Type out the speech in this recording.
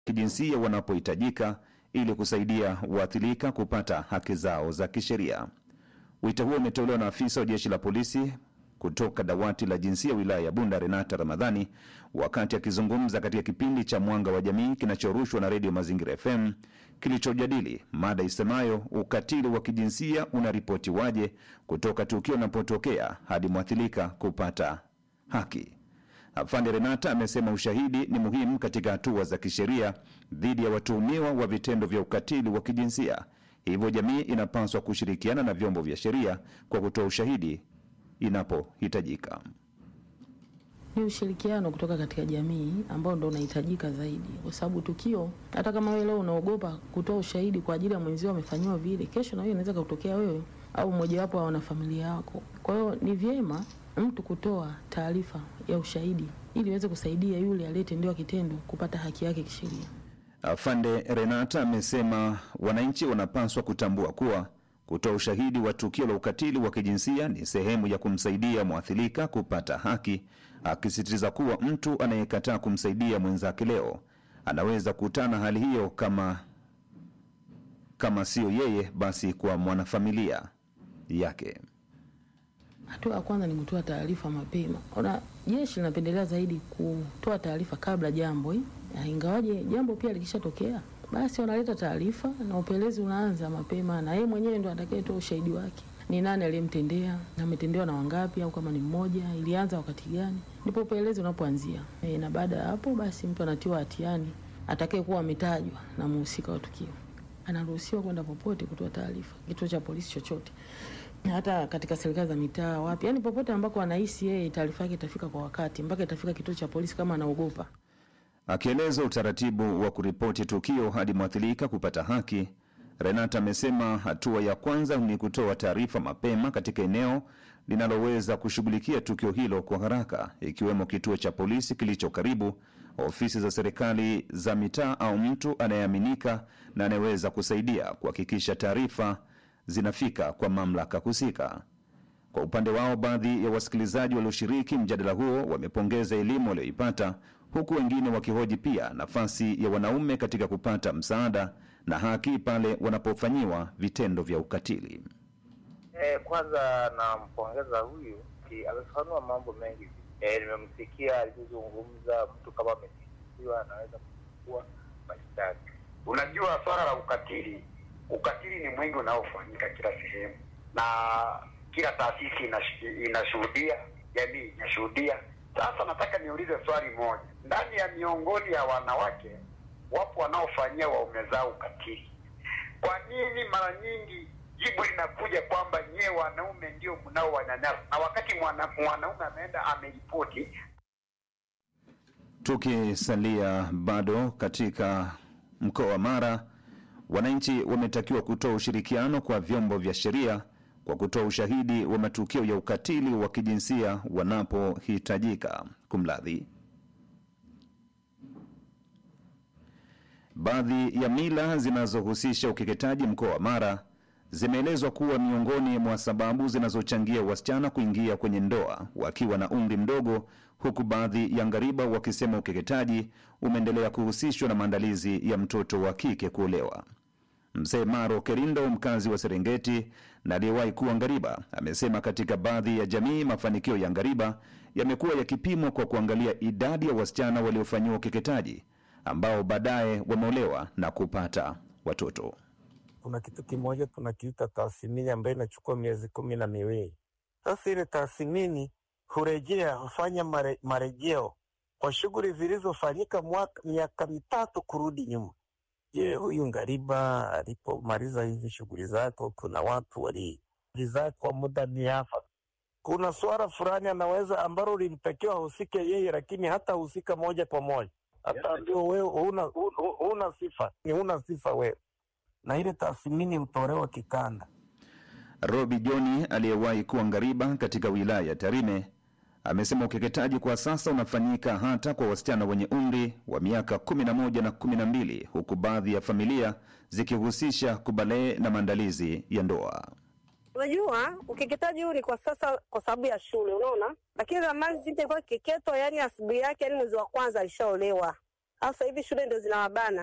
kijinsia wanapohitajika ili kusaidia waathirika kupata haki zao za kisheria. Wito huo umetolewa na afisa wa jeshi la polisi kutoka dawati la jinsia wilaya ya Bunda, Renata Ramadhani, wakati akizungumza katika kipindi cha Mwanga wa Jamii kinachorushwa na Redio Mazingira FM kilichojadili mada isemayo ukatili wa kijinsia unaripotiwaje kutoka tukio linapotokea hadi mwathirika kupata haki. Afande Renata amesema ushahidi ni muhimu katika hatua za kisheria dhidi ya watuhumiwa wa vitendo vya ukatili wa kijinsia, hivyo jamii inapaswa kushirikiana na vyombo vya sheria kwa kutoa ushahidi inapohitajika. Ni ushirikiano kutoka katika jamii ambao ndo unahitajika zaidi, kwa sababu tukio, hata kama wewe leo unaogopa kutoa ushahidi kwa ajili ya mwenzio amefanyiwa vile, kesho na wewe inaweza kutokea wewe au mmojawapo wa wanafamilia wako. Kwa hiyo ni vyema mtu kutoa taarifa ya ushahidi ili iweze kusaidia yule aliyetendewa kitendo kupata haki yake kisheria. Afande Renata amesema wananchi wanapaswa kutambua kuwa kutoa ushahidi wa tukio la ukatili wa kijinsia ni sehemu ya kumsaidia mwathirika kupata haki, akisisitiza kuwa mtu anayekataa kumsaidia mwenzake leo anaweza kutana hali hiyo kama kama siyo yeye, basi kwa mwanafamilia yake. Hatua ya kwanza ni kutoa taarifa mapema. Ona, jeshi linapendelea zaidi kutoa taarifa kabla jambo eh, ya ingawaje jambo pia likishatokea, basi wanaleta taarifa na upelelezi unaanza mapema, na yeye mwenyewe ndo atakayetoa ushahidi wake, ni nani aliyemtendea, na ametendewa na wangapi, au kama ni mmoja, ilianza wakati gani, ndipo upelelezi unapoanzia. E, na baada ya hapo basi mtu anatiwa hatiani atakayekuwa ametajwa na mhusika wa tukio anaruhusiwa kwenda popote kutoa taarifa, kituo cha polisi chochote, hata katika serikali za mitaa, wapi, yani popote ambako anahisi yeye taarifa yake itafika kwa wakati, mpaka itafika kituo cha polisi kama anaogopa. Akieleza utaratibu wa kuripoti tukio hadi mwathirika kupata haki, Renata amesema hatua ya kwanza ni kutoa taarifa mapema katika eneo linaloweza kushughulikia tukio hilo kwa haraka, ikiwemo kituo cha polisi kilicho karibu, ofisi za serikali za mitaa, au mtu anayeaminika na anayeweza kusaidia kuhakikisha taarifa zinafika kwa mamlaka husika. Kwa upande wao, baadhi ya wasikilizaji walioshiriki mjadala huo wamepongeza elimu walioipata, huku wengine wakihoji pia nafasi ya wanaume katika kupata msaada na haki pale wanapofanyiwa vitendo vya ukatili. Eh, kwanza nampongeza huyu ki- amefafanua mambo mengi. Eh, nimemsikia alivyozungumza, mtu kama amesingiziwa anaweza kuchukua mashtaka. Unajua, swala la ukatili, ukatili ni mwingi unaofanyika kila sehemu, na kila taasisi inash- inashuhudia, jamii inashuhudia. Sasa nataka niulize swali moja, ndani ya miongoni ya wanawake wapo wanaofanyia waume zao ukatili. Kwa nini mara nyingi jibu linakuja kwamba nyewe wanaume ndio mnaowanyanyasa, na wakati mwana, mwanaume ameenda ameripoti Tukisalia bado katika mkoa wa Mara, wananchi wametakiwa kutoa ushirikiano kwa vyombo vya sheria kwa kutoa ushahidi wa matukio ya ukatili wa kijinsia wanapohitajika. Kumradhi, baadhi ya mila zinazohusisha ukeketaji mkoa wa Mara zimeelezwa kuwa miongoni mwa sababu zinazochangia wasichana kuingia kwenye ndoa wakiwa na umri mdogo, huku baadhi ya ngariba wakisema ukeketaji umeendelea kuhusishwa na maandalizi ya mtoto wa kike kuolewa. Mzee Maro Kerindo, mkazi wa Serengeti na aliyewahi kuwa ngariba, amesema katika baadhi ya jamii mafanikio ya ngariba yamekuwa yakipimwa kwa kuangalia idadi ya wasichana waliofanyiwa ukeketaji ambao baadaye wameolewa na kupata watoto. kuna kitu kimoja tunakiita tathmini ambayo inachukua miezi kumi na miwili. Sasa ile tathmini hurejea hufanya mare, marejeo kwa shughuli zilizofanyika mwaka miaka mitatu kurudi nyuma. Je, huyu ngariba alipomaliza hizi shughuli zake, kuna watu walizaa kwa muda miafaka. Kuna swala fulani anaweza ambalo lilitakiwa ahusike yeye, lakini hata husika moja kwa moja, hata ndio wewe huna, huna, huna sifa, ni huna sifa wewe na ile tathmini hutolewa kikanda. Robi Joni aliyewahi kuwa ngariba katika wilaya ya Tarime amesema ukeketaji kwa sasa unafanyika hata kwa wasichana wenye umri wa miaka 11 na 12 huku baadhi ya familia zikihusisha kubalee na maandalizi ya ndoa. Unajua, ukeketaji huu ni kwa sasa kwa sababu ya shule, unaona. Lakini zamani zinti ilikuwa kiketo, yani asubuhi yake, yani mwezi wa kwanza alishaolewa, Sasa hivi shule ndio zinawabana.